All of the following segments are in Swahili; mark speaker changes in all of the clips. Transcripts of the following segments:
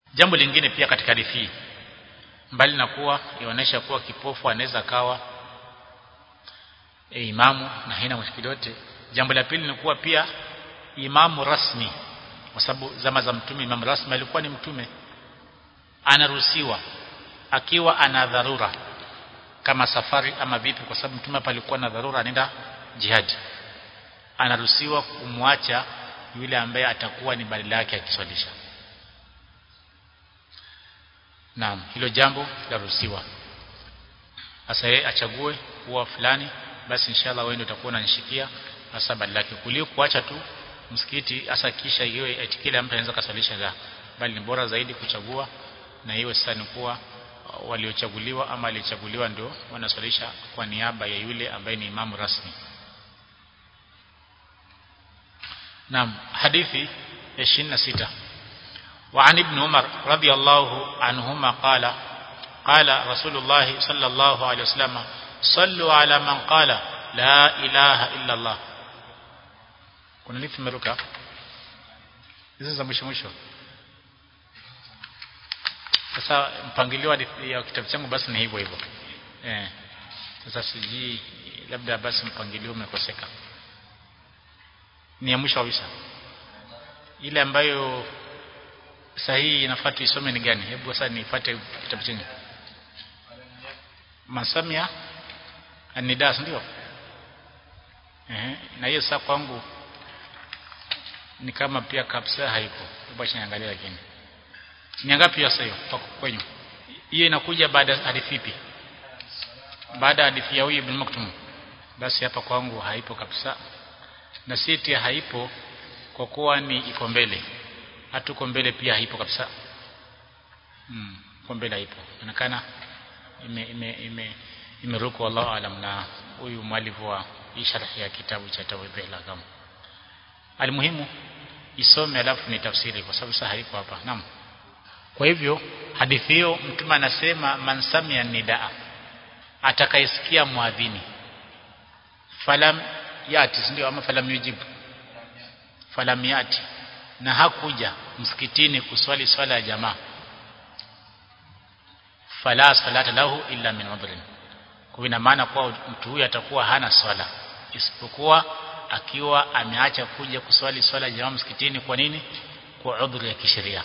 Speaker 1: jambo lingine pia katika hadithi hii mbali na kuwa inaonyesha kuwa kipofu anaweza kawa e, imamu na haina mushkili yote jambo la pili ni kuwa pia imamu rasmi kwa sababu zama za mtume imamu rasmi alikuwa ni mtume anaruhusiwa akiwa ana dharura kama safari ama vipi kwa sababu mtume hapa alikuwa na dharura anaenda jihadi anaruhusiwa kumwacha yule ambaye atakuwa ni badala yake akiswalisha naam hilo jambo laruhusiwa sasa yeye achague kuwa fulani basi inshallah wewe ndio utakuwa unanishikia hasa badala yake kuliko kuacha tu msikiti hasa kisha iwe eti kila mtu anaweza kaswalisha la bali ni bora zaidi kuchagua na iwe sasa ni kuwa waliochaguliwa ama alichaguliwa ndio wanaswalisha kwa niaba ya yule ambaye ni imamu rasmi Naam hadithi ya 26 وعن ابن عمر رضي الله عنهما قال قال رسول الله صلى الله عليه وسلم صلوا على من قال لا إله إلا الله kuna lipi meruka hizo za mwisho mwisho sasa mpangilio ya kitabu changu basi ni hivyo hivyo eh sasa sijui labda basi mpangilio umekoseka ni ya mwisho kabisa ile ambayo sahihi inafaa tuisome ni gani hebu sasa nifuate kitabu chenye masamia anidas ndio eh na hiyo sasa kwangu ni kama pia kabisa haiko hebu acha niangalie lakini ni ngapi sasa hiyo kwa kwenyu hiyo inakuja baada ya hadithi ipi baada ya hadithi ya huyu ibn Maktum basi hapa kwangu haipo kabisa na siti haipo kwa kuwa ni iko mbele hatuko mbele pia haipo kabisa mm kwa mbele haipo inaonekana ime ime ime imeruku wallahu alam na huyu mwalifu wa hii sharhi ya kitabu cha tawhid la kama almuhimu isome alafu ni tafsiri kwa sababu sasa haiko hapa naam kwa hivyo hadithi hiyo mtume anasema man samia nidaa atakayesikia muadhini falam yati ndio ama falam yujibu falam yati na hakuja msikitini kuswali swala ya jamaa fala salata lahu illa min udhrin kwa ina maana kwa mtu huyu atakuwa hana swala isipokuwa akiwa ameacha kuja kuswali swala ya jamaa msikitini kwa nini kwa udhuri ya kisheria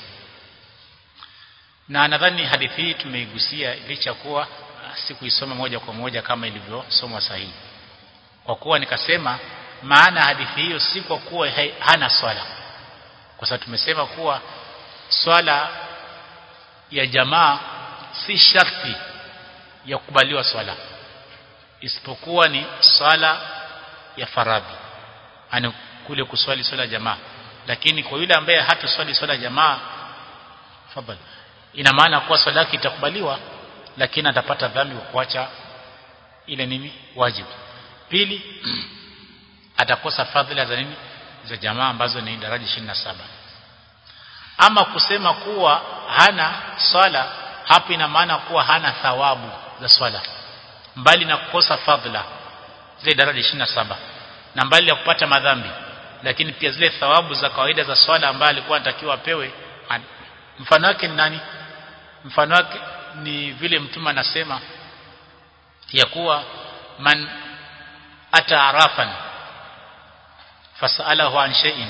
Speaker 1: na nadhani hadithi hii tumeigusia licha kuwa sikuisoma moja kwa moja kama ilivyosomwa sahihi kwa kuwa nikasema maana hadithi hiyo si kwa kuwa hana swala kwa sababu tumesema kuwa swala ya jamaa si sharti ya kukubaliwa swala isipokuwa ni swala ya faradhi ani kule kuswali swala ya jamaa lakini kwa yule ambaye hatuswali swala ya jamaa fadhali ina maana kuwa swala yake itakubaliwa lakini atapata dhambi kwa kuacha ile nini wajibu pili atakosa fadhila za nini za jamaa ambazo ni daraja 27 ama kusema kuwa hana swala hapo ina maana kuwa hana thawabu za swala mbali na kukosa fadhila zile daraja 27 na mbali ya kupata madhambi lakini pia zile thawabu za kawaida za swala ambayo alikuwa anatakiwa apewe mfano wake ni nani mfano wake ni vile mtume anasema ya kuwa man ata arafan fasalahu an shay'in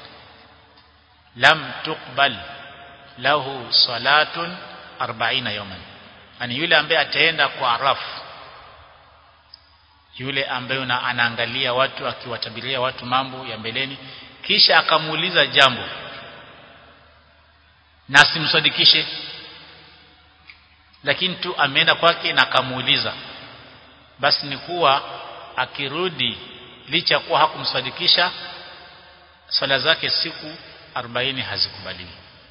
Speaker 1: lam tuqbal lahu salatun 40 yawman ani yule ambaye ataenda kwa arafu yule ambaye anaangalia watu akiwatabiria watu mambo ya mbeleni kisha akamuuliza jambo na simsadikishe lakini tu ameenda kwake na akamuuliza basi ni kuwa akirudi licha kuwa hakumsadikisha swala zake siku 40 hazikubaliwi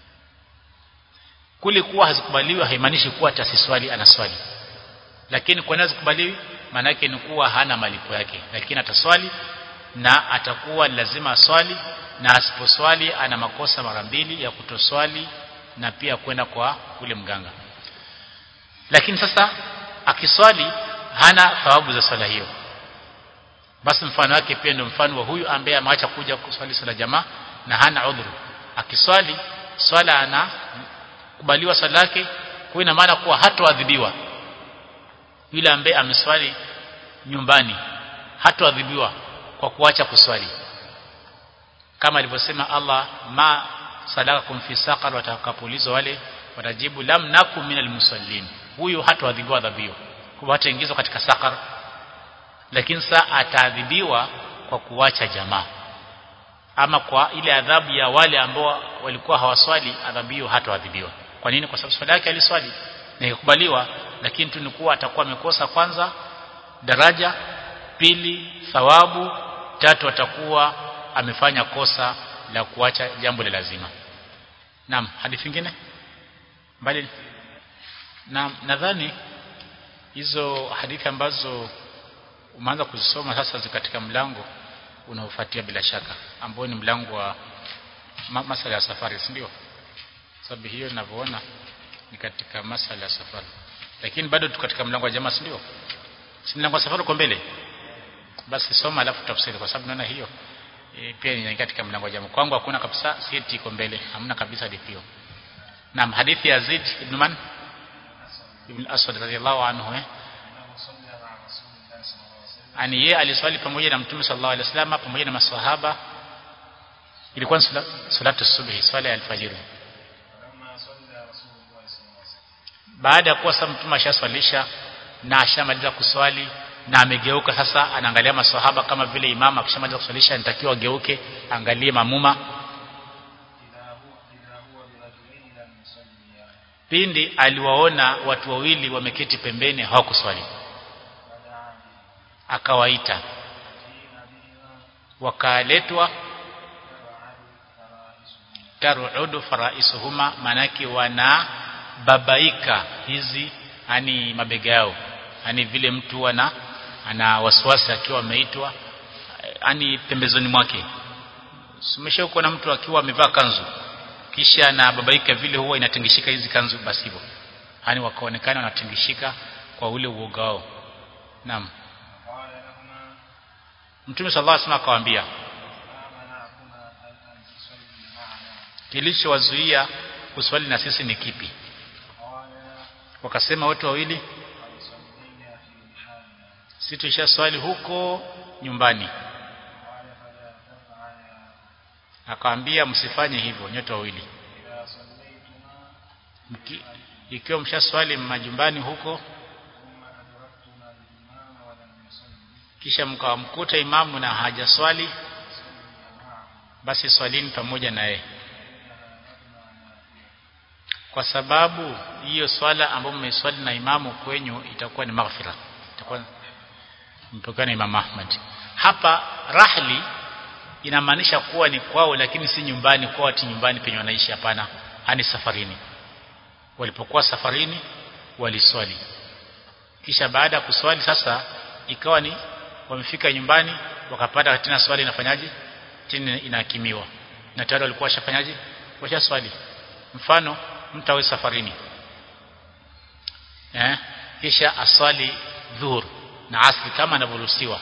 Speaker 1: kule kuwa hazikubaliwi haimaanishi kuwa atasiswali anaswali lakini kwa nini hazikubaliwi maana yake ni kuwa hana malipo yake lakini ataswali na atakuwa lazima aswali na asiposwali ana makosa mara mbili ya kutoswali na pia kwenda kwa ule mganga lakini sasa akiswali hana thawabu za swala hiyo basi mfano wake pia ndio mfano wa huyu ambaye ameacha kuja kuswali swala jamaa na hana udhuru akiswali swala ana kubaliwa swala yake kwa ina maana kuwa hatoadhibiwa yule ambaye ameswali nyumbani hatoadhibiwa kwa kuacha kuswali kama alivyosema Allah ma salakakum fi saqar watakapoulizwa wale watajibu lam nakum minal musallin huyu hatoadhibiwa adhabio kwa hataingizwa katika saqar lakini saa ataadhibiwa kwa kuacha jamaa ama kwa ile adhabu ya wale ambao walikuwa hawaswali adhabu hiyo hatoadhibiwa kwa nini kwa sababu swala yake aliswali na ikakubaliwa lakini tu ni kuwa atakuwa amekosa kwanza daraja pili thawabu tatu atakuwa amefanya kosa la kuacha jambo la lazima naam hadithi nyingine mbali na nadhani hizo hadithi ambazo umeanza kuzisoma sasa katika mlango unaofuatia bila shaka ambao ni mlango wa ma masala ya safari si ndio sababu hiyo ninavyoona ni katika masala ya safari lakini bado tu katika mlango wa jamaa si ndio si mlango wa safari uko mbele basi soma alafu tafsiri kwa sababu naona hiyo e, pia ni katika mlango wa jamaa kwangu hakuna kabisa siti iko mbele hamna kabisa hadithi hiyo naam hadithi ya Zaid ibn Man ibn Aswad radhiyallahu anhu eh ani yeye aliswali pamoja na mtume sallallahu alaihi wasallam pamoja na maswahaba ilikuwa ni salatu subhi swala ya alfajiri baada ya kuwa sasa mtume ashaswalisha na ashamaliza kuswali na amegeuka sasa anaangalia maswahaba kama vile imama akishamaliza kuswalisha anatakiwa ageuke angalie mamuma pindi aliwaona watu wawili wameketi pembeni hawakuswali akawaita wakaletwa tarudu faraisuhuma manake wana babaika hizi yani mabega yao yani vile mtu ana ana wasiwasi akiwa ameitwa yani pembezoni mwake umesha na mtu akiwa amevaa kanzu kisha na babaika vile huwa inatingishika hizi kanzu basi hivyo yani wakaonekana wanatingishika kwa ule uoga wao naam Mtume sallallahu alaihi wasallam akawaambia kilichowazuia kuswali na sisi ni kipi wakasema wote wawili sisi tuisha swali huko nyumbani akawaambia msifanye hivyo nyote wawili ikiwa mshaswali majumbani huko kisha mkawamkuta imamu na hajaswali basi swalini pamoja na yeye kwa sababu hiyo swala ambayo mmeswali na imamu kwenyu itakuwa ni maghfira itakuwa mtokana na Imam Ahmad hapa rahli inamaanisha kuwa ni kwao lakini si nyumbani kwa watu nyumbani penye wanaishi hapana hani safarini walipokuwa safarini waliswali kisha baada ya kuswali sasa ikawa ni wamefika nyumbani wakapata tena swali inafanyaje tena inahakimiwa na tayari walikuwa washafanyaje washa swali mfano mtu awe safarini eh kisha aswali dhuhur na asri kama anavyoruhusiwa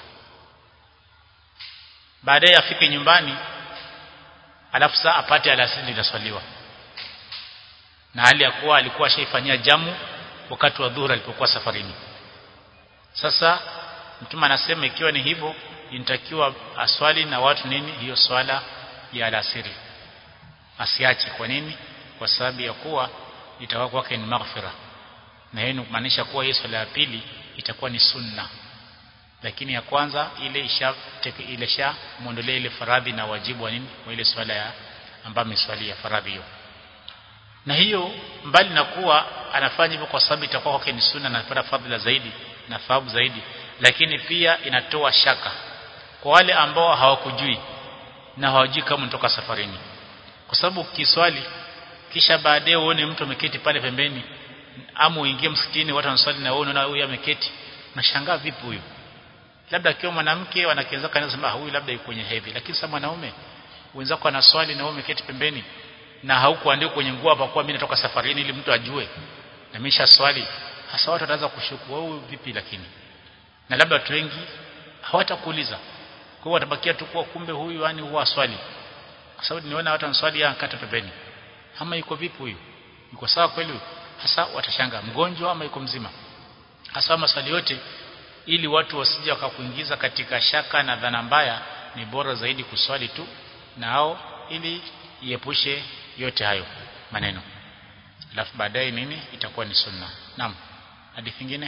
Speaker 1: baadaye afike nyumbani alafu saa apate alasiri inaswaliwa na hali ya kuwa alikuwa ashaifanyia jamu wakati wa dhuhur alipokuwa safarini sasa mtume anasema ikiwa ni hivyo inatakiwa aswali na watu nini hiyo swala ya alasiri asiache kwa nini kwa sababu ya kuwa itakuwa kwake ni maghfira na hiyo inamaanisha kuwa hiyo swala ya pili itakuwa ni sunna lakini ya kwanza ile isha ile sha muondolee ile faradhi na wajibu wa nini wa ile swala ya ambayo ameswalia faradhi hiyo na hiyo mbali na kuwa anafanya hivyo kwa sababu itakuwa kwake ni sunna na anapata fadhila zaidi na thawabu zaidi lakini pia inatoa shaka kwa wale ambao hawakujui na hawajui kama unatoka safarini kwa sababu ukiswali kisha baadaye uone mtu ameketi pale pembeni ama uingie msikitini watu wanaswali na wewe unaona huyu ameketi nashangaa vipi huyu labda akiwa mwanamke wanakianza kanasema huyu labda yuko kwenye hedhi lakini sasa mwanaume wenzako anaswali na wewe umeketi pembeni na haukuandika kwenye nguo hapa kwa mimi natoka safarini ili mtu ajue na misha swali hasa watu wataanza kushuku wewe vipi lakini na labda watu wengi hawatakuuliza kwa hiyo watabakia tu kuwa kumbe huyu yani huwa swali kwa sababu niona watu wanaswali ya kata pembeni ama yuko vipi huyu yuko sawa kweli hasa watashanga mgonjwa ama yuko mzima hasa maswali yote ili watu wasije wakakuingiza katika shaka na dhana mbaya ni bora zaidi kuswali tu nao ili iepushe yote hayo maneno alafu baadaye nini itakuwa ni sunna naam hadithi nyingine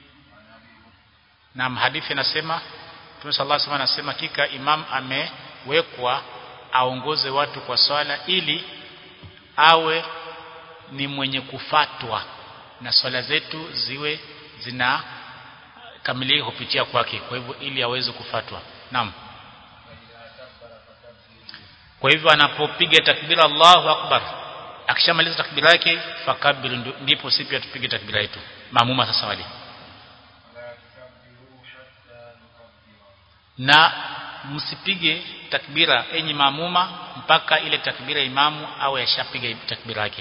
Speaker 1: naam hadithi inasema Mtume sallallahu alaihi wasallam anasema kika imam amewekwa aongoze watu kwa swala ili awe ni mwenye kufatwa na swala zetu ziwe zina kamilika kupitia kwake kwa hivyo ili aweze kufatwa naam kwa hivyo anapopiga takbira Allahu akbar akishamaliza takbira yake fakabir ndipo sisi pia tupige takbira yetu maamuma sasa wale na msipige takbira enyi maamuma mpaka ile takbira imamu au yashapiga takbira yake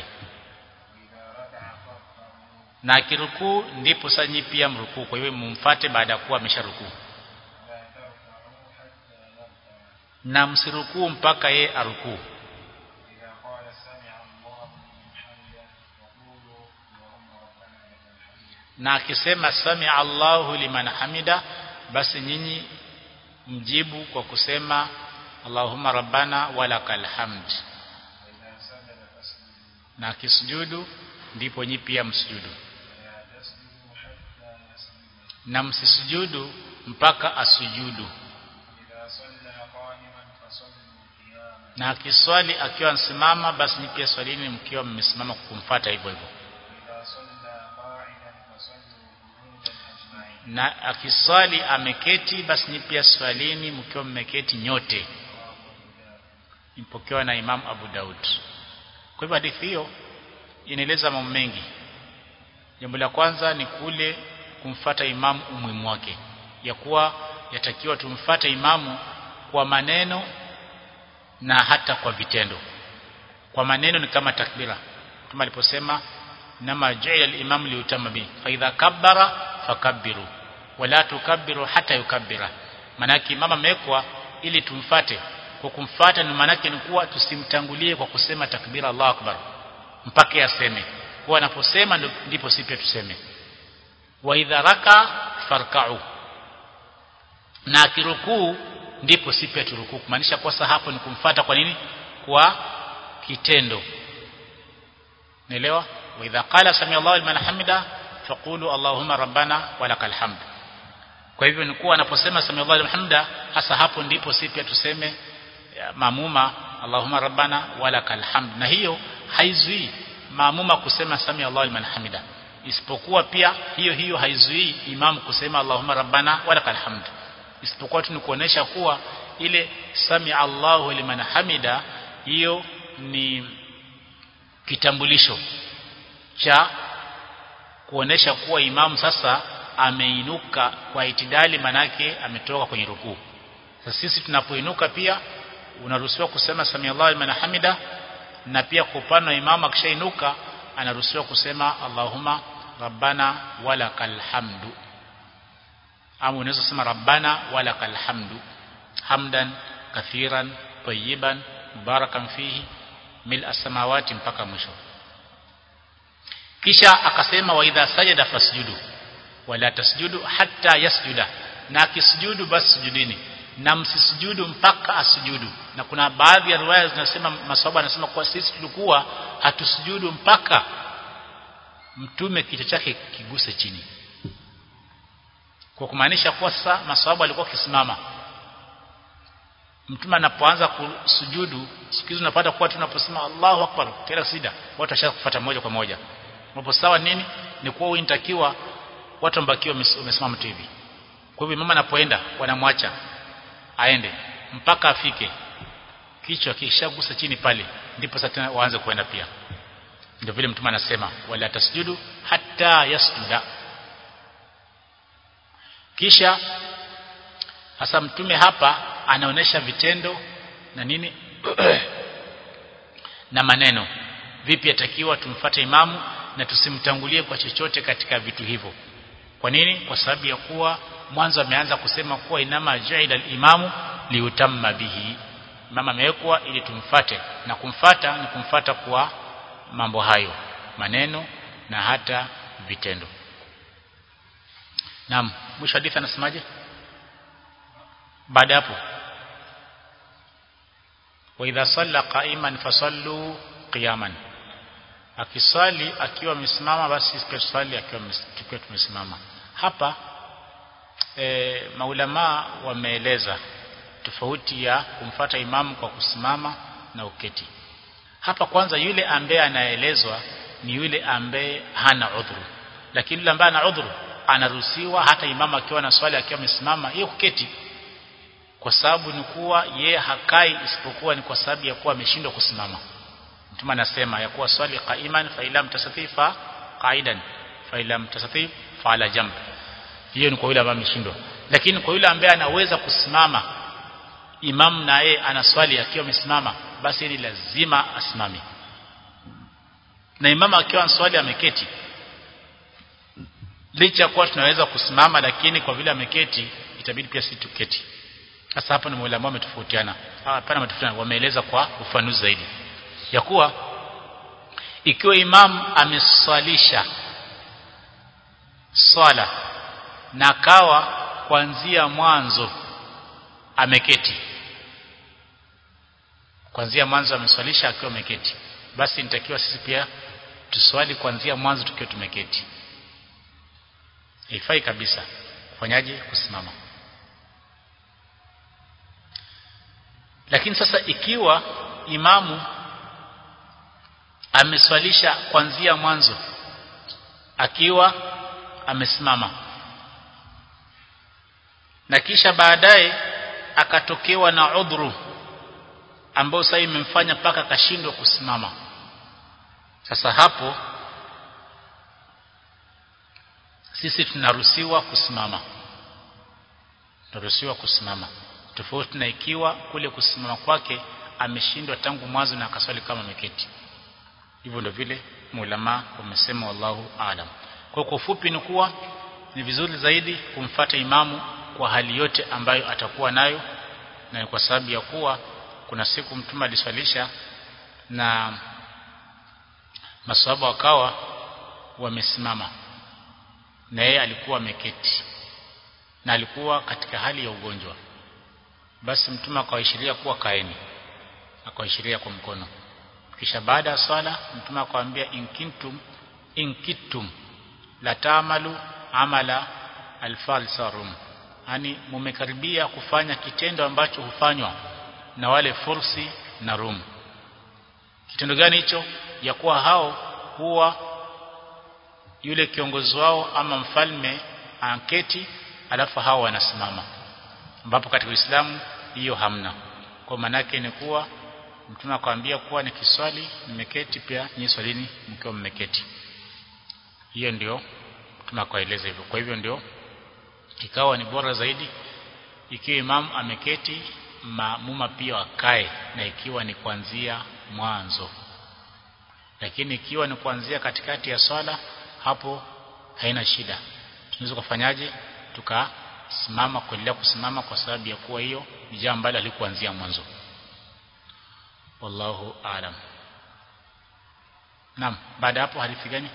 Speaker 1: na akirukuu ndipo sanyi pia mrukuu kwa hiyo mumfate baada ya kuwa amesharukuu na msirukuu mpaka ye arukuu na akisema sami Allahu liman hamida basi nyinyi mjibu kwa kusema Allahumma rabbana walakal hamd na akisujudu ndipo nyi pia msujudu na msisujudu mpaka asujudu na akiswali akiwa msimama basi nyi pia swalini mkiwa mmesimama kumfuata hivyo hivyo na akiswali ameketi basi nyi pia swalini mkiwa mmeketi nyote ipokewa na Imam Abu Daud kwa hivyo hadithi hiyo inaeleza mambo mengi jambo la kwanza ni kule kumfata imamu umuhimu wake ya kuwa yatakiwa tumfate imamu kwa maneno na hata kwa vitendo kwa maneno ni kama takbira kama aliposema nama ju'ila al-imam liutama bi fa idha kabbara fakabbiru wala tukabbiru hata yukabbira manaki imam amewekwa ili tumfate kwa kumfata ni manake ni kuwa tusimtangulie kwa kusema takbira Allahu akbar mpaka yaseme kwa anaposema ndipo sisi pia tuseme wa idha raka farka'u na akirukuu ndipo sisi pia turukuu kumaanisha kwa hapo ni kumfata kwa nini kwa kitendo naelewa wa idha qala sami Allahu liman hamida faqulu allahumma rabbana walakal hamd kwa hivyo ni kuwa anaposema sami Allahu liman hamida hasa hapo ndipo sisi pia tuseme mamuma allahumma rabbana walakal hamd na hiyo haizuii maamuma kusema sami Allahu liman hamida isipokuwa pia hiyo hiyo haizuii imamu kusema allahumma rabbana walakal hamd isipokuwa tu ni kuonesha kuwa ile sami Allahu liman hamida hiyo ni kitambulisho cha kuonesha kuwa imamu sasa ameinuka kwa itidali manake ametoka kwenye rukuu sasa sisi tunapoinuka pia unaruhusiwa kusema sami Allahu liman hamida na pia kwa upande wa imamu akishainuka anaruhusiwa kusema Allahumma rabbana walakal hamdu ama unaweza kusema rabbana walakal hamdu hamdan kathiran tayyiban mubarakan fihi mil as-samawati mpaka mwisho kisha akasema wa idha sajada fasjudu wala tasjudu hatta yasjuda na akisujudu basi sujudini na msisujudu mpaka asujudu na kuna baadhi ya riwaya zinasema maswahaba anasema kwa sisi tulikuwa hatusujudu mpaka mtume kichwa chake kiguse chini kwa kumaanisha kuwa sasa maswahaba walikuwa kisimama mtume anapoanza kusujudu siku hizo unapata kuwa tunaposema Allahu Akbar tena sida watu washa kufuata moja kwa moja hapo sawa nini ni kuwa unatakiwa watu ambakiwa wamesimama tu hivi kwa hivyo mama anapoenda wanamwacha aende mpaka afike kichwa kishagusa chini pale ndipo sasa waanze kuenda pia ndio vile mtume anasema wala tasjudu hatta yasjuda kisha hasa mtume hapa anaonesha vitendo na nini na maneno vipi atakiwa tumfate imamu na tusimtangulie kwa chochote katika vitu hivyo kwa nini kwa sababu ya kuwa mwanzo ameanza kusema kuwa inama jaila al-imamu liutamma bihi mama amewekwa ili tumfate na kumfata ni kumfata kwa mambo hayo maneno na hata vitendo naam mwisho hadithi anasemaje baada hapo wa idha salla qa'iman fasallu qiyaman akiswali akiwa amesimama basi pia swali akiwa tukiwa tumesimama hapa e, maulama wameeleza tofauti ya kumfata imamu kwa kusimama na uketi hapa kwanza yule ambaye anaelezwa ni yule ambaye hana udhuru lakini yule ambaye ana udhuru anaruhusiwa hata imamu akiwa na swali akiwa amesimama yeye kuketi kwa sababu ni kuwa yeye hakai isipokuwa ni kwa sababu ya kuwa ameshindwa kusimama mtume anasema ya kuwa swali qaiman fa ilam tasatifa qaidan fa ilam tasatif fa ala jamb hiyo ni kwa yule ambaye ameshindwa lakini kwa yule ambaye anaweza kusimama imam na yeye ana swali akiwa amesimama basi ni lazima asimame na imama akiwa answali ameketi licha ya kuwa tunaweza kusimama lakini kwa vile ameketi itabidi pia sisi tuketi sasa hapa ni mwalimu wametofautiana hapana wametofautiana wameeleza kwa ufanuzi zaidi ya kuwa ikiwa imam ameswalisha swala na kawa kuanzia mwanzo ameketi kuanzia mwanzo ameswalisha akiwa ameketi basi nitakiwa sisi pia tuswali kuanzia mwanzo tukiwa tumeketi haifai kabisa kufanyaje kusimama lakini sasa ikiwa imamu ameswalisha kuanzia mwanzo akiwa amesimama na kisha baadaye akatokewa na udhuru ambao sasa imemfanya paka akashindwa kusimama sasa hapo sisi tunaruhusiwa kusimama tunaruhusiwa kusimama tofauti na ikiwa kule kusimama kwake ameshindwa tangu mwanzo na akaswali kama ameketi hivyo ndio vile maulama wamesema wallahu aalam kwa kwa ufupi ni kuwa ni vizuri zaidi kumfata imamu kwa hali yote ambayo atakuwa nayo na ni kwa sababu ya kuwa kuna siku mtume aliswalisha na maswahaba wakawa wamesimama na yeye alikuwa ameketi na alikuwa katika hali ya ugonjwa basi mtume akawaishiria kuwa kaeni akawaishiria kwa mkono kisha baada ya swala mtume akawaambia inkintum inkitum la taamalu amala alfalsarum yani mumekaribia kufanya kitendo ambacho hufanywa na wale fursi na rum kitendo gani hicho ya kuwa hao huwa yule kiongozi wao ama mfalme anketi alafu hao wanasimama ambapo katika Uislamu hiyo hamna kwa manake ni kuwa mtume akwambia kuwa ni kiswali nimeketi pia nyinyi swalini mkiwa mmeketi hiyo ndio mtume akaeleza hivyo kwa hivyo ndio ikawa ni bora zaidi ikiwa imam ameketi maamuma pia wakae na ikiwa ni kuanzia mwanzo lakini ikiwa ni kuanzia katikati ya swala hapo haina shida tunaweza kufanyaje tukasimama kuendelea kusimama kwa sababu ya kuwa hiyo ni jambo ambalo halikuanzia mwanzo wallahu aalam naam baada hapo hadithi gani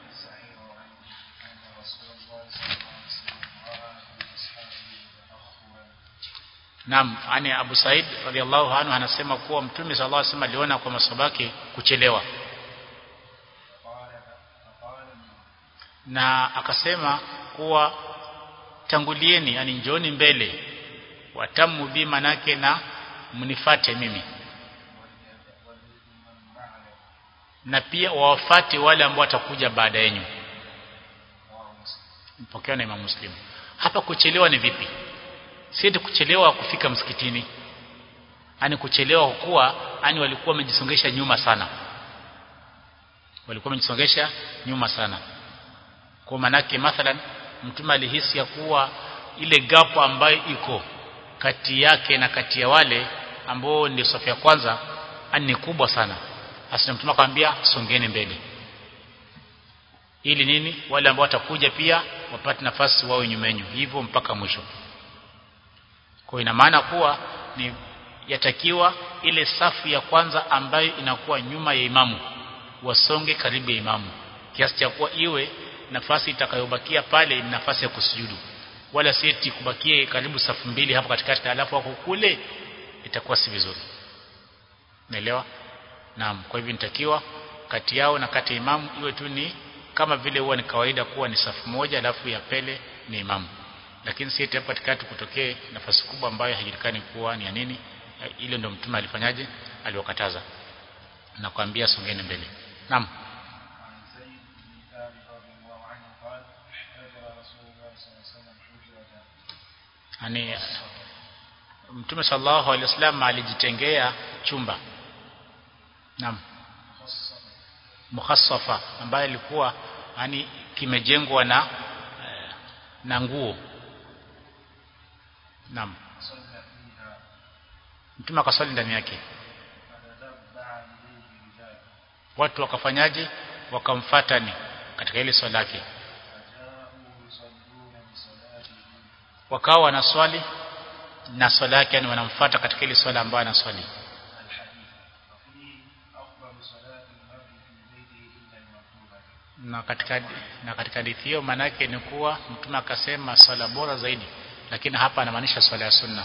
Speaker 1: Naam, ani Abu Said radhiallahu anhu anasema kuwa Mtume sallallahu alaihi wasallam aliona kwa masabaki kuchelewa. Na akasema kuwa tangulieni, yani njoni mbele, watamu bi manake na mnifate mimi. Na pia wawafate wale ambao watakuja baada yenu. Mpokea na Imam Muslim. Hapa kuchelewa ni vipi? si kuchelewa kufika msikitini ani kuchelewa kuwa ani walikuwa wamejisongesha nyuma sana walikuwa wamejisongesha nyuma sana kwa manake mathalan mtume alihisi ya kuwa ile gapo ambayo iko kati yake na kati ya wale ambao ndio safu ya kwanza ani ni kubwa sana hasa mtume akamwambia songeni mbele ili nini wale ambao watakuja pia wapate nafasi wao nyumenyu hivyo mpaka mwisho kwa ina maana kuwa ni yatakiwa ile safu ya kwanza ambayo inakuwa nyuma ya imamu wasonge karibu ya imamu kiasi cha kuwa iwe nafasi itakayobakia pale ni nafasi ya kusujudu wala si eti kubakie karibu safu mbili hapo katikati alafu wako kule itakuwa si vizuri naelewa naam kwa hivyo nitakiwa kati yao na kati ya imamu iwe tu ni kama vile huwa ni kawaida kuwa ni safu moja alafu ya pele ni imamu lakini si eti hapo katikati kutokee nafasi kubwa ambayo haijulikani kuwa ni ya nini ile ndio mtume alifanyaje aliwakataza na kuambia songeni mbele naam
Speaker 2: عن زيد بن ثابت رضي الله عنه قال هجر رسول الله صلى الله عليه وسلم حجرة
Speaker 1: yani mtume sallallahu alaihi wasallam alijitengea chumba naam
Speaker 2: مخصصة
Speaker 1: mukhassafa ambayo ilikuwa yani kimejengwa na eh, na nguo naam
Speaker 2: صلى فيها
Speaker 1: mtume akaswali ndani yake
Speaker 2: فتتبع إليه رجال
Speaker 1: watu wakafanyaje wakamfatani katika ile swala yake
Speaker 2: فجاءوا يصلون بصلاته
Speaker 1: wakawa wanaswali na swala yake yani wanamfuata katika ile swala ambayo anaswali
Speaker 2: الحديث وفيه أفضل صلاة المرء في بيته إلا المكتوبة
Speaker 1: na katika na katika hadithi hiyo maana yake ni kuwa mtume akasema swala bora zaidi lakini hapa anamaanisha swala ya sunna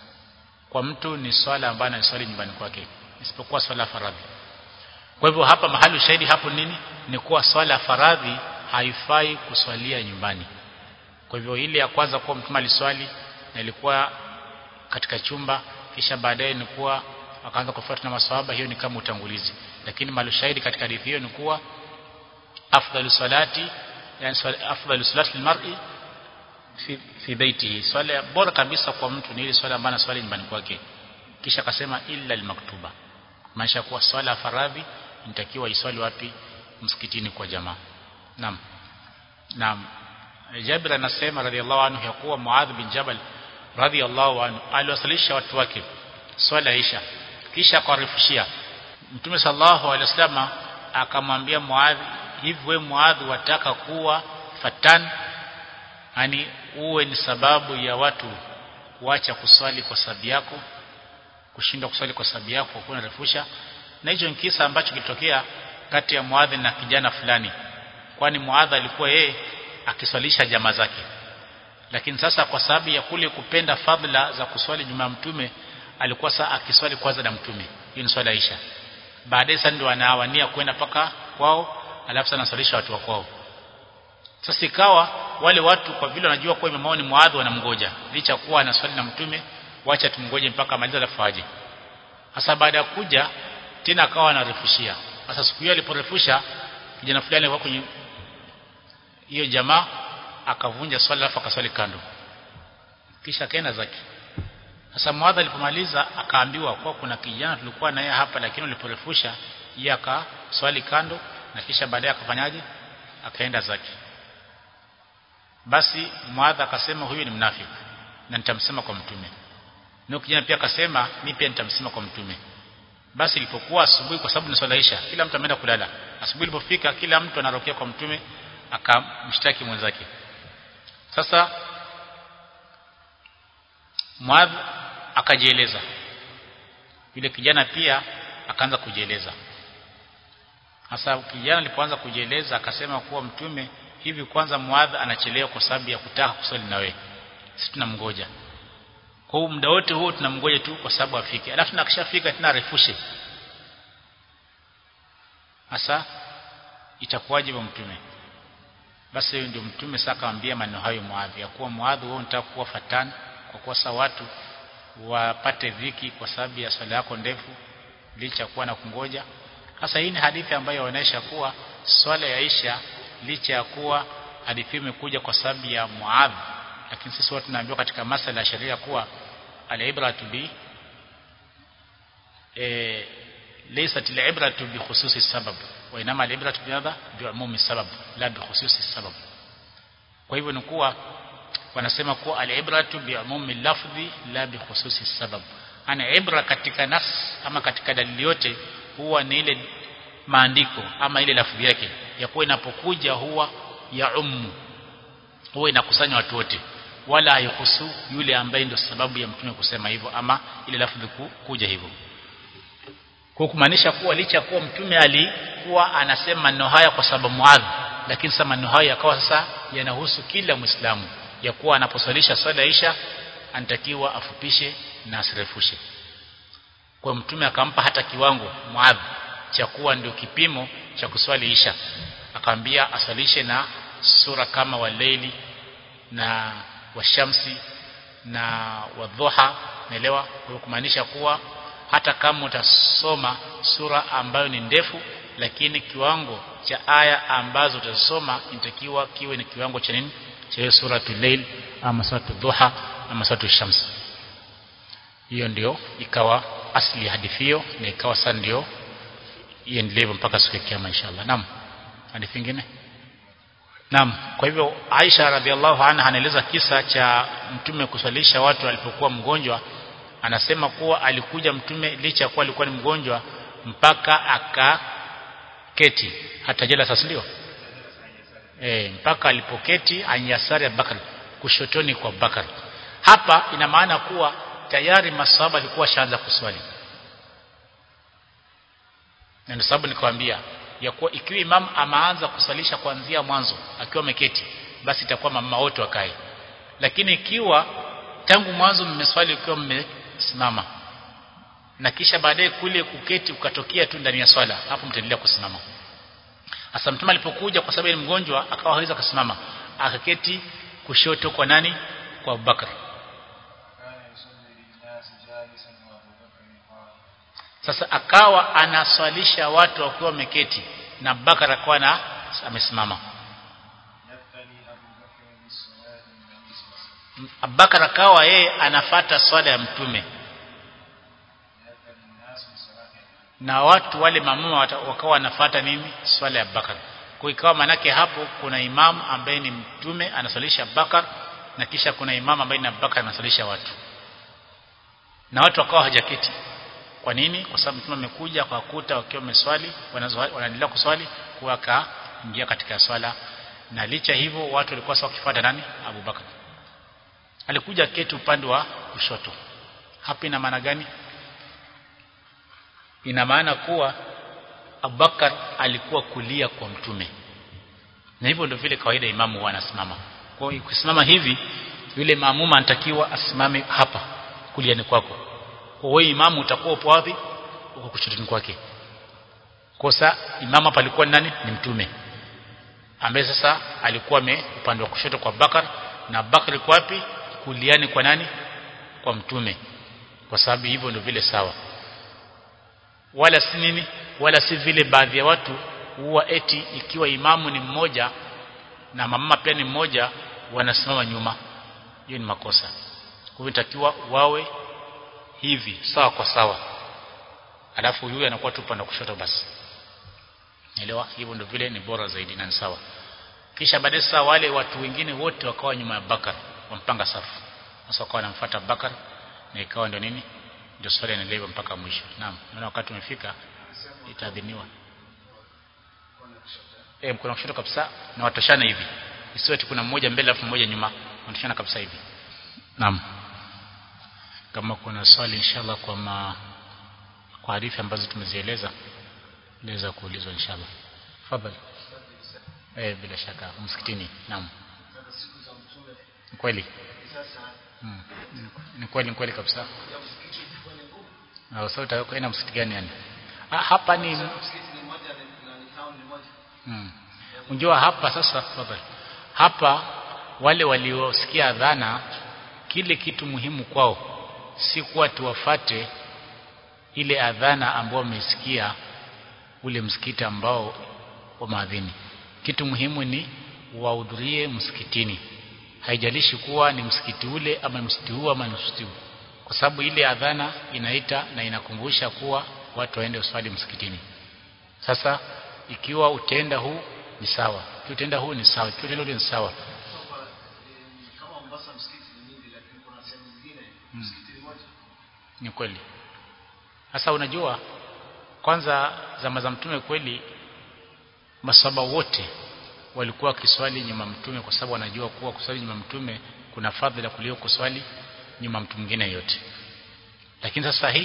Speaker 1: kwa mtu ni swala ambayo anaswali nyumbani kwake isipokuwa swala ya faradhi kwa hivyo hapa mahali ushahidi hapo nini ni kuwa swala ya faradhi haifai kuswalia nyumbani kwa hivyo ile ya kwanza kuwa mtume aliswali na ilikuwa katika chumba kisha baadaye ni kuwa akaanza kufuata na maswahaba hiyo ni kama utangulizi lakini mahali ushahidi katika hadithi hiyo ni kuwa afdalu salati yani swala- afdalu salati lilmar'i fi, fi baitihi swala bora kabisa kwa mtu ni ile swala ambayo anaswali nyumbani kwake kisha akasema illa almaktuba maanisha kuwa swala ya faradhi inatakiwa iswali wapi msikitini kwa jamaa naam naam Jabir anasema radhiallahu anhu ya kuwa Muadh bin Jabal radhiallahu anhu aliwasalisha watu wake swala ya Isha kisha akawarefushia Mtume sallallahu alaihi wasallam akamwambia Muadh hivi wewe Muadh wataka kuwa fatan yani uwe ni sababu ya watu kuacha kuswali kwa sababu yako kushindwa kuswali kwa sababu yako kwa unarefusha na hicho ni kisa ambacho kilitokea kati ya Muadh na kijana fulani kwani Muadh alikuwa yeye akiswalisha jamaa zake lakini sasa kwa sababu ya kule kupenda fadhila za kuswali nyuma ya mtume alikuwa saa akiswali kwanza na mtume hiyo ni swala ya Isha baadaye sasa ndio anawania kwenda paka kwao alafu sana anaswalisha watu wa kwao sasa ikawa wale watu kwa vile wanajua kwa imamu ni muadhi wanamgoja licha kuwa anaswali na mtume wacha tumngoje mpaka amalize alafu aje sasa baada ya kuja tena akawa anarefushia sasa siku hiyo aliporefusha kijana fulani alikuwa kwenye hiyo jamaa akavunja swala alafu akaswali kando kisha akaenda zake sasa muadha alipomaliza akaambiwa kwa kuna kijana tulikuwa naye hapa lakini uliporefusha yeye akaswali kando na kisha baadaye akafanyaje akaenda zake basi muadha akasema huyu ni mnafiki na nitamsema kwa mtume na kijana pia akasema mimi pia nitamsema kwa mtume basi ilipokuwa asubuhi kwa sababu ni swala isha kila mtu ameenda kulala asubuhi ilipofika kila mtu anarokea kwa mtume akamshtaki mwenzake sasa Muadh akajieleza yule kijana pia akaanza kujieleza hasa kijana alipoanza kujieleza akasema kuwa mtume hivi kwanza Muadh anachelewa kwa sababu ya kutaka kusali na wewe sisi tunamngoja kwa hiyo muda wote huo tunamngoja tu kwa sababu afike alafu nakishafika tena arefushe hasa itakuwaje wa mtume basi ndio mtume sasa akamwambia maneno hayo Muadh ya kuwa Muadh wewe unataka kuwa fatani kwa kuwa sasa watu wapate dhiki kwa sababu ya swala yako ndefu licha kuwa na kungoja sasa hii ni hadithi ambayo inaonyesha kuwa swala ya Isha licha ya kuwa hadithi imekuja kwa sababu ya Muadh lakini sisi watu tunaambiwa katika masala ya sheria kuwa al-ibratu bi eh laysat al-ibratu bi khususi sabab wa inama al-ibratu bi madha bi umumi sabab la bi khususi sabab kwa hivyo ni kuwa wanasema kuwa al-ibratu bi umumi lafdhi la bi khususi sabab ana ibra katika nas ama katika dalili yote huwa ni ile maandiko ama ile lafdhi yake ya kuwa inapokuja huwa ya ummu huwa inakusanya watu wote wala haihusu yule ambaye ndio sababu ya mtume kusema hivyo ama ile lafdhi kuja hivyo kwa kumaanisha kuwa licha kuwa mtume alikuwa anasema maneno haya kwa sababu Muadh lakini sasa maneno hayo yakawa sasa yanahusu kila Muislamu ya kuwa anaposalisha swala isha anatakiwa afupishe na asirefushe kwa mtume akampa hata kiwango Muadh cha kuwa ndio kipimo cha kuswali isha akamwambia asalishe na sura kama waleili na washamsi na wadhuha naelewa kwa kumaanisha kuwa hata kama utasoma sura ambayo ni ndefu lakini kiwango cha aya ambazo utasoma inatakiwa kiwe ni kiwango cha nini cha hiyo suratul layl ama suratul dhuha ama suratul shams hiyo ndio ikawa asli ya hadithi hiyo na ikawa sasa ndio iendelee mpaka siku ya kiyama inshallah naam hadithi nyingine Naam, kwa hivyo Aisha radhiallahu anha anaeleza kisa cha mtume kuswalisha watu alipokuwa mgonjwa. Anasema kuwa alikuja mtume licha kuwa alikuwa ni mgonjwa mpaka akaketi hata jela sasa ndio. E, mpaka alipoketi anyasari Abubakar kushotoni kwa Abubakar. Hapa ina maana kuwa tayari masahaba alikuwa shaanza kuswali. Na ndio sababu nikwambia ya kuwa ikiwa imam amaanza kusalisha kuanzia mwanzo akiwa ameketi basi itakuwa mama wote wakae lakini ikiwa tangu mwanzo mmeswali ukiwa mmesimama na kisha baadaye kule kuketi ukatokea tu ndani ya swala hapo mtaendelea kusimama hasa mtume alipokuja kwa sababu ni mgonjwa akawa hawezi kusimama akaketi kushoto kwa nani kwa Abubakar sasa akawa anaswalisha watu wakiwa wameketi na Abubakar akawa na amesimama Abubakar akawa yeye anafata swala ya mtume na watu wale mamuma wakawa wanafata nini swala ya Abubakar kwa ikawa manake hapo kuna imam ambaye ni mtume anaswalisha Abubakar na kisha kuna imam ambaye ni Abubakar anaswalisha watu na watu wakawa hajaketi kwa nini kwa sababu mtume amekuja kwa kuta wakiwa wameswali wanaendelea kuswali kwa akaingia katika swala na licha hivyo watu walikuwa sawa kufuata nani Abu Bakar alikuja keti upande wa kushoto hapa ina maana gani ina maana kuwa Abubakar alikuwa kulia kwa mtume na hivyo ndio vile kawaida imamu huwa anasimama kwa hiyo kusimama hivi yule maamuma anatakiwa asimame hapa kuliani kwako kwa wewe imamu utakuwa upo wapi uko kushotoni kwake kosa imamu hapa alikuwa nani ni mtume ambaye sasa alikuwa ame upande wa kushoto kwa Bakar na Bakar alikuwa wapi kuliani kwa nani kwa mtume kwa sababu hivyo ndio vile sawa wala si nini wala si vile baadhi ya watu huwa eti ikiwa imamu ni mmoja na mama pia ni mmoja wanasimama nyuma hiyo ni makosa kwa hivyo takiwa wawe hivi sawa kwa sawa alafu yule anakuwa tu upande kushoto basi elewa hivyo ndio vile ni bora zaidi na ni sawa kisha baadaye sasa wale watu wengine wote wakawa nyuma ya Bakar wampanga safu sasa wakawa wanamfuata Bakar na ikawa ndio nini ndio swali inaendelea mpaka mwisho naam naona wakati umefika itaadhiniwa eh mkono kushoto kabisa na watoshana hivi isiwe kuna mmoja mbele alafu mmoja nyuma wanatoshana kabisa hivi naam kama kuna swali inshallah kwa ma kwa hadithi ambazo tumezieleza naweza kuulizwa inshallah fadhali eh bila shaka msikitini naam kweli hmm. ni kweli ni kweli kabisa na sasa utakwenda msikiti gani yani ah, hapa ni hmm. unjua hapa sasa fadhali hapa wale waliosikia adhana kile kitu muhimu kwao si kuwa tuwafate ile adhana ambao wamesikia ule msikiti ambao wa maadhini kitu muhimu ni wahudhurie msikitini haijalishi kuwa ni msikiti ule ama msikiti huu ama msikiti huu kwa sababu ile adhana inaita na inakumbusha kuwa watu waende uswali msikitini sasa ikiwa utaenda huu ni sawa ikiwa utaenda huu ni sawa ikiwa utaenda ule ni sawa hmm. ni kweli sasa unajua kwanza zama za mtume kweli masaba wote walikuwa wakiswali nyuma mtume kwa sababu wanajua kuwa kuswali nyuma mtume kuna fadhila kuliko kuswali nyuma mtu mwingine yote lakini sasa hii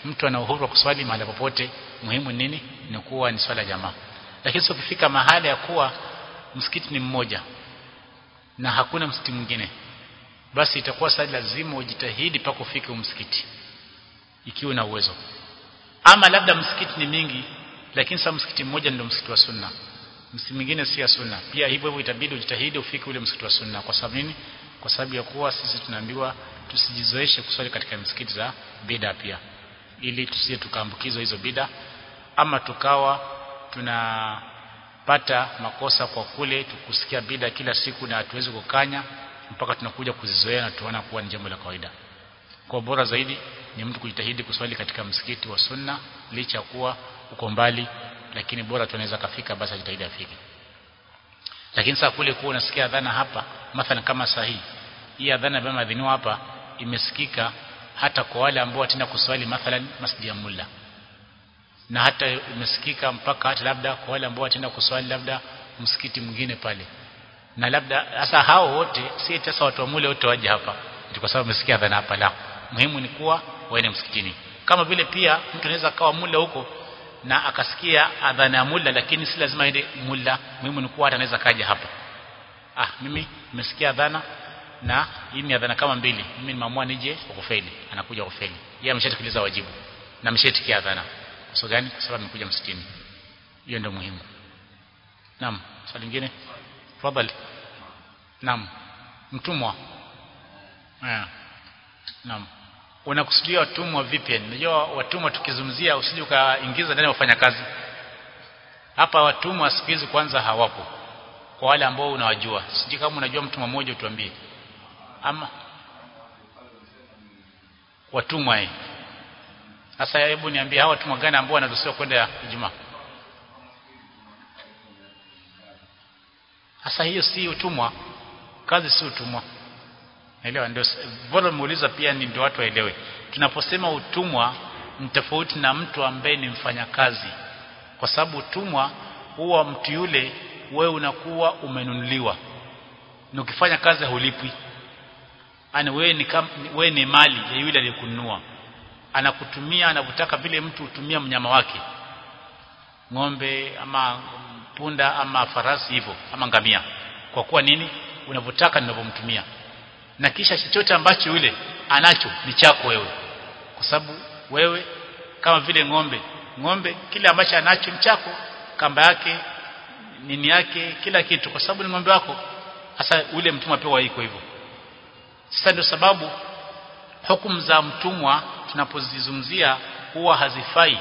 Speaker 1: mtu ana uhuru wa kuswali mahali popote muhimu nini ni kuwa ni swala jamaa lakini sio ukifika mahali ya kuwa msikiti ni mmoja na hakuna msikiti mwingine basi itakuwa sasa lazima ujitahidi mpaka ufike msikiti ikiwa na uwezo ama labda msikiti ni mingi lakini sasa msikiti mmoja ndio msikiti wa sunna msikiti mwingine si ya sunna pia hivyo hivyo itabidi ujitahidi ufike ule msikiti wa sunna kwa sababu nini kwa sababu ya kuwa sisi tunaambiwa tusijizoeshe kuswali katika msikiti za bida pia ili tusije tukaambukizwa hizo bida ama tukawa tunapata makosa kwa kule tukusikia bida kila siku na hatuwezi kukanya mpaka tunakuja kuzizoea na tuona kuwa ni jambo la kawaida kwa bora zaidi ni mtu kujitahidi kuswali katika msikiti wa sunna licha kuwa uko mbali lakini bora tunaweza kafika basi ajitahidi afike lakini sasa kule kuwa unasikia adhana hapa mathalan kama sahihi hii adhana ambayo imeadhiniwa hapa imesikika hata kwa wale ambao watenda kuswali mathalan masjid ya mulla na hata imesikika mpaka hata labda kwa wale ambao watenda kuswali labda msikiti mwingine pale na labda sasa hao wote si sasa watu wa mule wote waje hapa ndio kwa sababu umesikia adhana hapa la muhimu ni kuwa waende msikitini kama vile pia mtu anaweza akawa mula huko na akasikia adhana ya mulla lakini si lazima aende mulla muhimu ni kuwa hata anaweza kaja hapa ah mimi nimesikia adhana na hii ni adhana kama mbili mimi nimeamua nije kufeli anakuja kufeli yeye ameshatekeleza wajibu na ameshatikia adhana kwa sababu gani kwa sababu amekuja msikitini hiyo ndio muhimu naam swali lingine tafadhali naam mtumwa eh naam unakusudia watumwa vipi unajua watumwa tukizungumzia usije ukaingiza ndani wafanyakazi hapa watumwa siku hizi kwanza hawapo kwa wale ambao unawajua sijui kama unajua mtu mmoja utuambie ama watumwa eh sasa hebu niambie hawa watumwa gani ambao wanaruhusiwa kwenda Ijumaa sasa hiyo si utumwa kazi si utumwa Naelewa ndio bora muuliza pia ni ndio watu waelewe. Tunaposema utumwa ni tofauti na mtu ambaye ni mfanyakazi. Kwa sababu utumwa huwa mtu yule wewe unakuwa umenunuliwa. Na ukifanya kazi hulipwi. Ana wewe ni kam, wewe ni mali ya yule aliyekununua. Anakutumia anakutaka vile mtu hutumia mnyama wake. Ng'ombe ama punda ama farasi hivyo ama ngamia. Kwa kuwa nini? Unavyotaka ninavyomtumia na kisha chochote ambacho yule anacho ni chako wewe kwa sababu wewe kama vile ng'ombe ng'ombe kile ambacho anacho ni chako kamba yake nini yake kila kitu kwa sababu ni ng'ombe wako sasa ule mtumwa pia iko hivyo sasa ndio sababu hukumu za mtumwa tunapozizungumzia huwa hazifai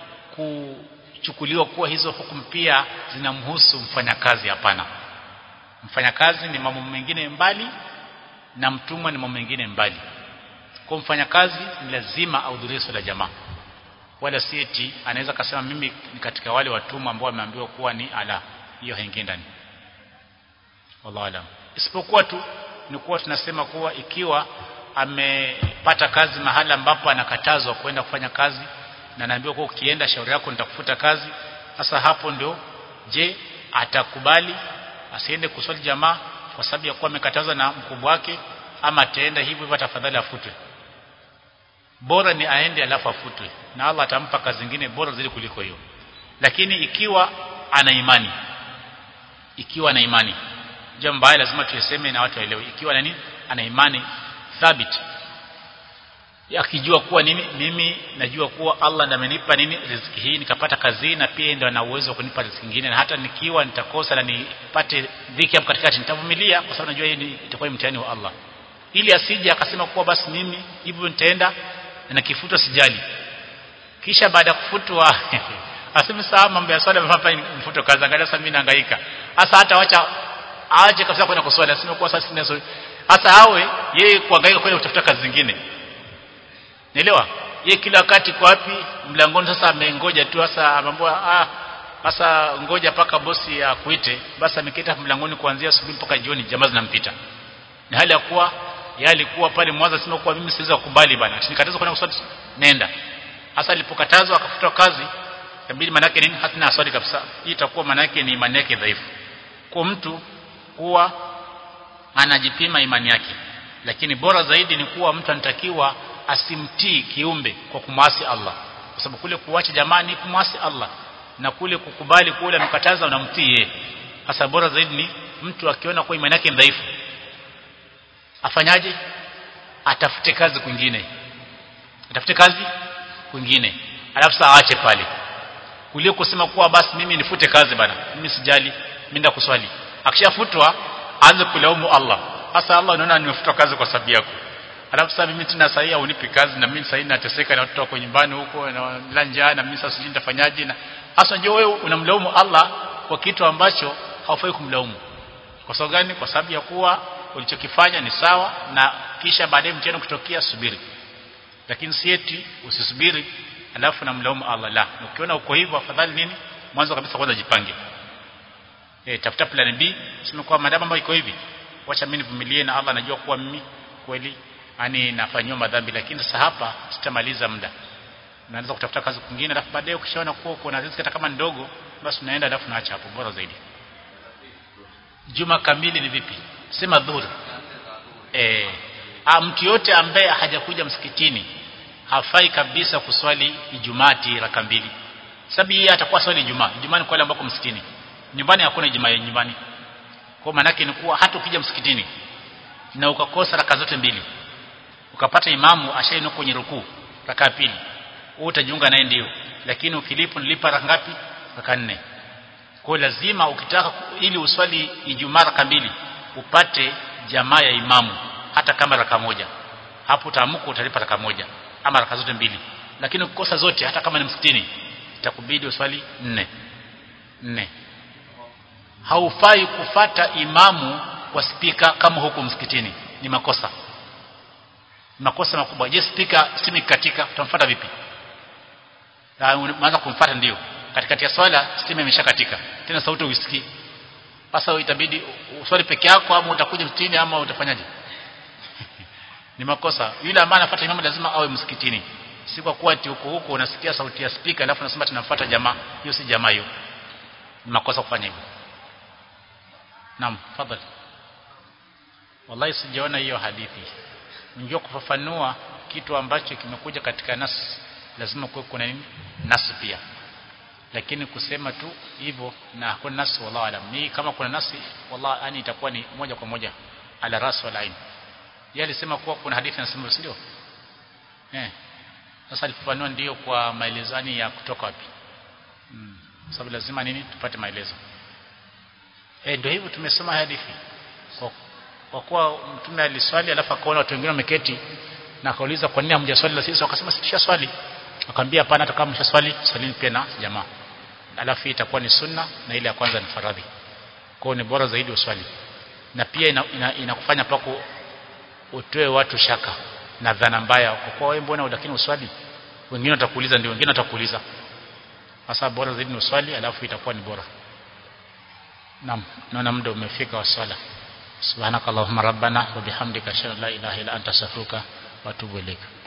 Speaker 1: kuchukuliwa kuwa hizo hukumu pia zinamhusu mfanyakazi hapana mfanyakazi ni mambo mengine mbali na mtumwa ni mambo mengine mbali kwa mfanyakazi ni lazima ahudhurie swala jamaa wala si eti anaweza kasema mimi ni katika wale watumwa ambao wameambiwa kuwa ni ala hiyo haingii ndani wallahu alam isipokuwa tu ni kuwa tunasema kuwa ikiwa amepata kazi mahala ambapo anakatazwa kwenda kufanya kazi na anaambiwa kuwa ukienda shauri yako nitakufuta kazi sasa hapo ndio je atakubali asiende kuswali jamaa kwa sababu ya kuwa amekatazwa na mkubwa wake ama ataenda hivyo hivyo tafadhali afutwe bora ni aende alafu afutwe na Allah atampa kazi zingine bora zaidi kuliko hiyo lakini ikiwa ana imani ikiwa ana imani jambo hili lazima tuiseme na watu waelewe ikiwa nani ana imani thabit akijua kuwa nini mimi najua kuwa Allah ndiye amenipa nini riziki hii nikapata kazi na pia ndio ana uwezo wa kunipa riziki nyingine na hata nikiwa nitakosa na nipate dhiki hapo katikati nitavumilia kwa sababu najua hii itakuwa ni mtihani wa Allah ili asije akasema kuwa basi mimi hivyo nitaenda na kifutwa sijali kisha baada ya kufutwa aseme saa mambo ya swala hapa mfuto kaza angalia sasa mimi nahangaika hasa hata wacha aache kabisa kwenda kuswali aseme kuwa sasa sina swali hasa awe yeye kuhangaika kwenda kutafuta kazi zingine Naelewa? Yeye kila wakati kwa wapi mlangoni sasa amengoja tu sasa amemwambia ah sasa ngoja paka bosi akuite basi amekita mlangoni kuanzia asubuhi mpaka jioni jamaa zinampita. Ni hali ya kuwa yeye alikuwa pale mwanzo sema kuwa mimi siwezi kukubali bana. Nikatazwa kwenda kuswali nenda. Hasa alipokatazwa akafutwa kazi inabidi manake nini hatuna aswali kabisa. Hii itakuwa manake ni imani yake dhaifu. Kwa mtu kuwa anajipima imani yake. Lakini bora zaidi ni kuwa mtu anatakiwa asimtii kiumbe kwa kumwasi Allah kwa sababu kule kuacha jamaa ni kumwasi Allah na kule kukubali kule anakataza unamtii yeye hasa bora zaidi ni mtu akiona kwa imani yake dhaifu afanyaje atafute kazi kwingine atafute kazi kwingine alafu saa aache pale kuliko kusema kuwa basi mimi nifute kazi bana mimi sijali minda kuswali akishafutwa aanze kulaumu Allah hasa Allah unaona nimefutwa kazi kwa sababu yako alafu sasa mimi tena sahii unipi kazi na mimi sahii nateseka na watoto wako nyumbani huko na njaa na mimi sasa sijui nitafanyaje na hasa ndio wewe unamlaumu Allah kwa kitu ambacho haufai kumlaumu kwa sababu gani kwa sababu ya kuwa ulichokifanya ni sawa na kisha baadaye mtihani kutokea subiri lakini si eti usisubiri alafu namlaumu Allah la ukiona uko hivyo afadhali nini mwanzo kabisa kwanza jipange eh tafuta plan B sema kwa madama ambayo iko hivi wacha mimi nivumilie na Allah anajua kuwa mimi kweli yani nafanywa madhambi lakini sasa hapa sitamaliza muda naanza kutafuta kazi kwingine alafu baadaye ukishaona kuwa uko na riziki hata kama ndogo basi unaenda alafu naacha hapo bora zaidi juma kamili ni vipi sema dhuhuri eh mtu yote ambaye hajakuja msikitini hafai kabisa kuswali Ijumaa raka mbili sababu yeye atakuwa swali Ijumaa Ijumaa ni kwa wale ambao msikitini nyumbani hakuna Ijumaa nyumbani kwa maana yake ni kuwa hata ukija msikitini na ukakosa raka zote mbili ukapata imamu ashainuka kwenye rukuu raka pili wewe utajiunga naye ndio lakini ukilipo nilipa raka ngapi raka nne kwa lazima ukitaka ili uswali Ijumaa raka mbili upate jamaa ya imamu hata kama raka moja hapo utaamka utalipa raka moja ama raka zote mbili lakini ukikosa zote hata kama ni msikitini itakubidi uswali nne nne haufai kufata imamu kwa spika kama huko msikitini ni makosa makosa makubwa je spika simi katika utamfuata vipi unaanza kumfuata ndio katikati ya swala stima imeshakatika tena sauti uisikii sasa itabidi uswali peke yako ama utakuja msikitini ama utafanyaje ni makosa yule ambaye anafuata imamu lazima awe msikitini si kwa kuwa ati huko huko unasikia sauti ya speaker alafu unasema tunafuata jamaa hiyo si jamaa hiyo ni makosa kufanya hivyo naam fadhali wallahi sijaona hiyo hadithi unajua kufafanua kitu ambacho kimekuja katika nas lazima kuwe kuna nini nas pia lakini kusema tu hivyo na hakuna nas wallahu alam ni kama kuna nasi wallahi yani itakuwa ni moja kwa moja ala ras wal ain yeye alisema kuwa kuna hadithi inasema ndio eh sasa alifafanua ndio kwa maelezani ya kutoka wapi mm. sababu lazima nini tupate maelezo eh ndio hivyo tumesoma hadithi kwa, kwa kuwa mtume aliswali alafu akaona watu wengine wameketi na akauliza kwa nini hamjaswali la sisi wakasema sisi swali akamwambia hapana hata kama mshaswali swalini pia na jamaa alafu itakuwa ni sunna na ile ya kwanza ni faradhi kwa ni bora zaidi uswali na pia inakufanya ina, ina pako utoe watu shaka na dhana mbaya kwa kuwa wewe mbona lakini uswali wengine watakuuliza ndio wengine watakuuliza sasa bora zaidi ni uswali alafu itakuwa ni bora naam naona muda umefika wa swala subhanakallahumma rabbana wa bihamdika ashhadu an la ilaha illa anta astaghfiruka wa atubu ilaika